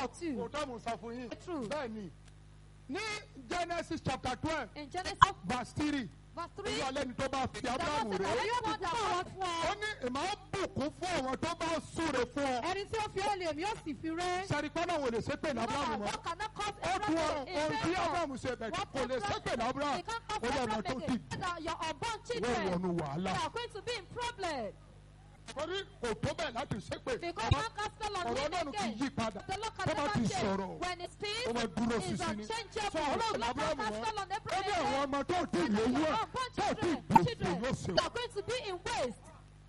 or two. kò tó mú sọ fún yín True. bẹ́ẹ̀ ni ní genesis chapter twelve In Genesis verse three verse 3, olúwa lẹ́ni tó bá fi the Lord abrahamu said, rè "I é will not Àwọn that fún ó ọ. ní ìmọ̀ ó bùkún fún àwọn tó bá súre fún ọ Ẹni tí ó fi ó lè mí ó sì fi ré. sẹ́ríkọ́ náà wò lè ṣépè ní abrahamu mọ́ God cannot cause ó dùn ọ Abraham ohun tí a abrahamu ṣe bẹ̀ What kò lè ṣépè ní abrahamu They can't ó cause lọ ọmọ Abraham tó again. dì That your unborn wọ́n children wọnú wàhálà they are going to be in problem. torí kò tó bẹ́ẹ̀ láti ṣépè Because Ọba- one cast spell on ọ̀rọ̀ him ọlọ́run kì í again. yí padà The Lord can tó bá never ti change. sọ̀rọ̀ When he speaks, ó máa dúró is sísí ni unchangeable. sọ ọlọ́run The Lord abrahamu cast mọ́ spell on ó ní Abraham. àwọn ọmọ tó ti And lówó your ẹ̀ unborn tó ti children, gbèsè children, ló ṣe they are going to be in waste.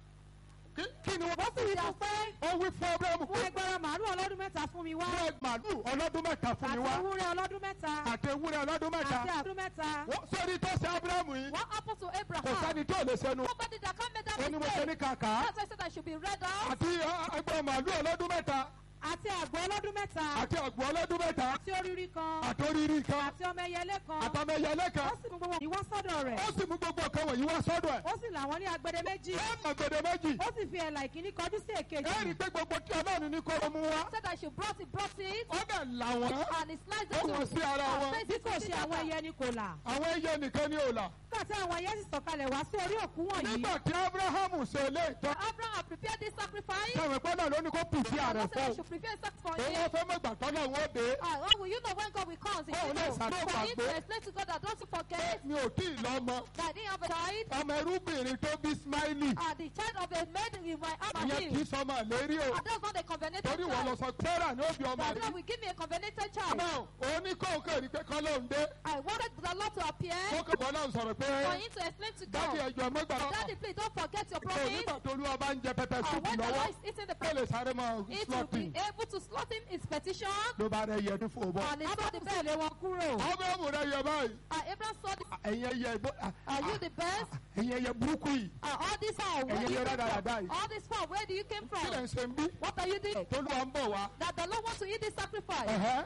Kí- kí ni wọ́n Ó sì wí fún pé ó wí fún abrahamu fún pé ẹgbẹ̀rún màálù ọlọ́dún mẹ́ta fún mi wá. wọ́n màálù ọlọ́dún mẹ́ta fún mi Àti wá ewúrẹ́ ọlọ́dún mẹ́ta. àti ewúrẹ́ ọlọ́dún mẹ́ta Àti àdún mẹ́ta. Wọ́n- sórí tó ṣe abrahamu yìí What happened to kò Abraham? sẹ́ni tó lè sẹ́nu Nobody that can make that ó ní mo ṣe ní mistake. kàkà That's why I said I should be read out. àti ẹgbẹ́ màálù ọlọ́dún mẹ́ta Àti àgbò ọlọ́dún mẹ́ta. àti àgbò ọlọ́dún mẹ́ta Àti oríri kan. àti oríire kan Àti ọmọ ẹyẹlé kan. àtàmẹyẹlé kan Ó sì mú gbogbo ìwá sọ́dọ̀ rẹ̀. ó sì mú gbogbo nǹkan wọ̀nyí wá sọ́dọ̀ ẹ̀ Ó sì làwọn ní agbede méjì. ó nà gbèdé méjì Ó sì fi ẹ̀là ìkíní kọjú sí ẹ èkejì. rí i pé gbogbo tí ọlọ́run ní kó mú wá said I should brought it, brought it, ó dẹ̀ là wọ́n and he sliced ó wọ̀n it sí ara to wọn Bí kò ṣe àwọn ẹyẹ ni kò là. àwọn ẹyẹ nìkan ní òòlà Nígbà tí àwọn ẹyẹ sì sọ̀kalẹ̀ wá sí orí òkú wọ̀nyí. nígbà tí abrahamu ṣe ilé ìtọ́ Abraham had prepared this sacrifice. kẹwìn pẹ́ náà ló ní kó pìtì The ààrẹ Lord said I fún should prepare a sacrifice for òun him. wọ́n fẹ́ mọ̀gbà tọ́lọ̀ wọn ó dé Ah, how will you know when God will come? He Oh, said, no, no. sir, no, For him to gbàgbé. explain to God that don't you forget mi ò tí ì lọ́mọ that I didn't have a child, ọmọ ẹrúbìnrin tó bí ismaili and the child of a maid in my arm and ìyẹn kì í him. sọmọ àlérí o And that's not a covenanted torí wọn lọ child. sọ sarah ní òbí ọmọ That rẹ God will give me a covenanted child. náà òun ní kóńkè rí pé kọ́ ló ń dé I wanted the Lord to appear kóńkè bọ́ náà sọ̀rọ̀ pé for him to explain to dájú God. ẹjọ́ mẹ́gbà Daddy, please don't forget your kò promise. nígbà tó olúwa bá ń jẹ pẹpẹ And súpù when the lọ́wọ́ Lord is eating the ó bread, lè sáré máa it will slọ́pì be able to slot him his petition. ló bá rẹ yẹ ní fòbọ. And he saw the Ábúráhámù bed. tẹ̀lé wọn kúrò. abrahamu rẹ yẹ báyìí And Abraham saw this. ẹ̀yin ẹyẹ ìbò Are you the best? ẹ̀yin ẹyẹ burúkú yìí And all this power, where Ẹ̀yin do you yẹn came rádaràda from? yìí. All this power, where do you came kí lẹ̀ from? ń ṣe ń bí What are you doing? tolúwa ń bọ̀ wá. That the Lord wants to eat this sacrifice. Ẹ̀hẹ́.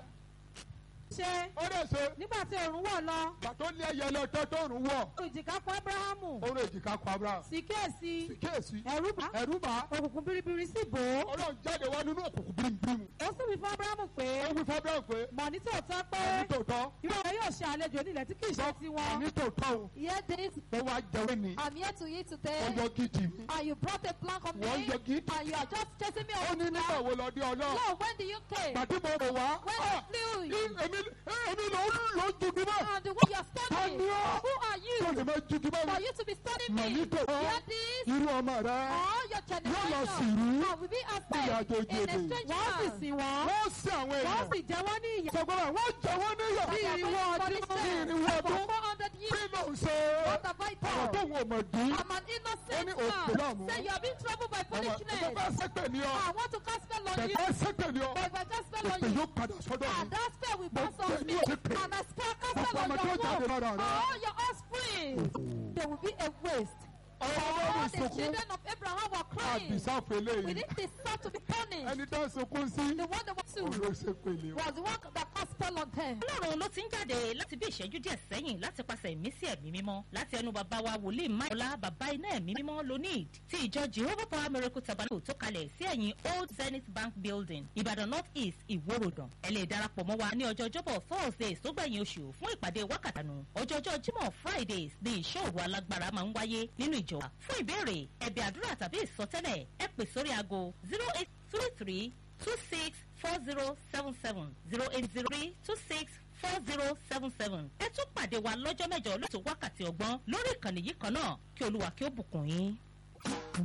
Ṣé ó dẹ̀ ṣe nígbà tí òòrùn wọ̀ lọ. gbà tó lé ẹyẹ lọ tó tó rùn wọ̀ Ìjìká fún Ábúráhámù. ó rò èjìká kọ abraham Sì kíyèsí. kíyèsí Ẹ̀rù bá. ẹ̀rú bá Òkùnkùn biribiri sì bò ó. ọlọ́run jáde wá nínú òkùnkùn bírímù Ó sì wí fún Ábúráhámù pé ó wí fún abraham pé mọ̀ ní tòótọ́ pé ní tòótọ́ irú rẹ̀ yóò ṣe àlejò nílẹ̀ tí kì í ṣe tiwọn. ní tòótọ́ o Hear this. ó wá jẹun ní I'm here to eat today. wọ́n yọ gidi mi And you brought a plank of me. wọ́n yọ gidi And you are just chasing me ó off ní the nígbà plank. wo lọ dé ọlọ́run Lord, when do you came? gbàtí mo rò wá When ah, I flew ní you. èmi èmi ló ló jugi mọ́ And the way you are studying. Tani ọ́? Who are tó lè you? máa jugi mọ́ For mi you to be studying mà ní me. tòótọ́ Hear this. irú ọmọ rẹ All your yóò lọ sí generation. ìlú And will be Bí outside àjòjì in a èdè. strange Wọ́n sì land. sìn wọ́n. wọ́n sí àwọn Wọ́n èèyàn sì jẹ wọ́n ní ìyà. sọgbọ́n àwọn wọ́n jẹ wọ́n níyà Bí irínwó ọdún. bí irínwó For ọdún 400 kí years. ló ń ṣe What have I ọ̀rọ̀ tó done? wọ̀ mọ̀ dín I'm an innocent Ó ní òpè náà mú. man. Say you have been troubled by ọmọ tó foolishness. bá sẹ́pẹ̀ ní ọ I want to cast spell on you. bẹ̀rẹ̀ sẹ́pẹ̀ ní ọ But if I cast spell on èpè you, yóò padà sọ́dọ̀ mi and that spell will Mo pass pè on ní me. òpè. And I spell cast gbogbo spell on ọmọ tó your jáde womb. lára rẹ All your offspring. There will be a waste. ọmọ All ọlọ́run the sunkún children of Abraham were crying. àbísáfẹ́ We léyìí need this son to be punished. ẹni tó ń sunkún sí The one that was òun to ló ṣépè ní ọ. was the one that cast spell on them. ọlọ́run ló ti ń jáde láti bí ìṣẹ́jú díẹ̀ sẹ́yìn láti pàṣẹ ìmísí ẹ̀mí mímọ́ láti ẹnu bàbá wa wòlíì máyọ̀lá bàbá iná ẹ̀mí mímọ́ lonid ti ìjọ jehovah power miracle tabernacle tó kalẹ̀ sí ẹ̀yìn old zenith bank building ìbàdàn north east ìwòròdàn ẹ lè darapọ̀ mọ́ wa ní ọjọ́ ọjọ́bọ̀ thursdays tó gbẹ̀yìn oṣù fún ìpàdé wákàtánù ọjọ́jọ́ jímọ̀ fridays ní ìṣòro alágbára máa ń wáyé nínú ìjọ wa fún ìbéèrè ẹ̀bẹ̀ àdúrà tàbí ìsọtẹ́lẹ̀ ẹ pè sórí aago zero eight three three two six four zero seven seven zero eight zero three two six four zero seven seven. ẹ tún pàdé wa lọ́jọ́ mẹ́jọ lóṣù wákàtí ọgbọ́n lórí ìkànnì yìí kan náà kí olúwa kí ó bùkún yín.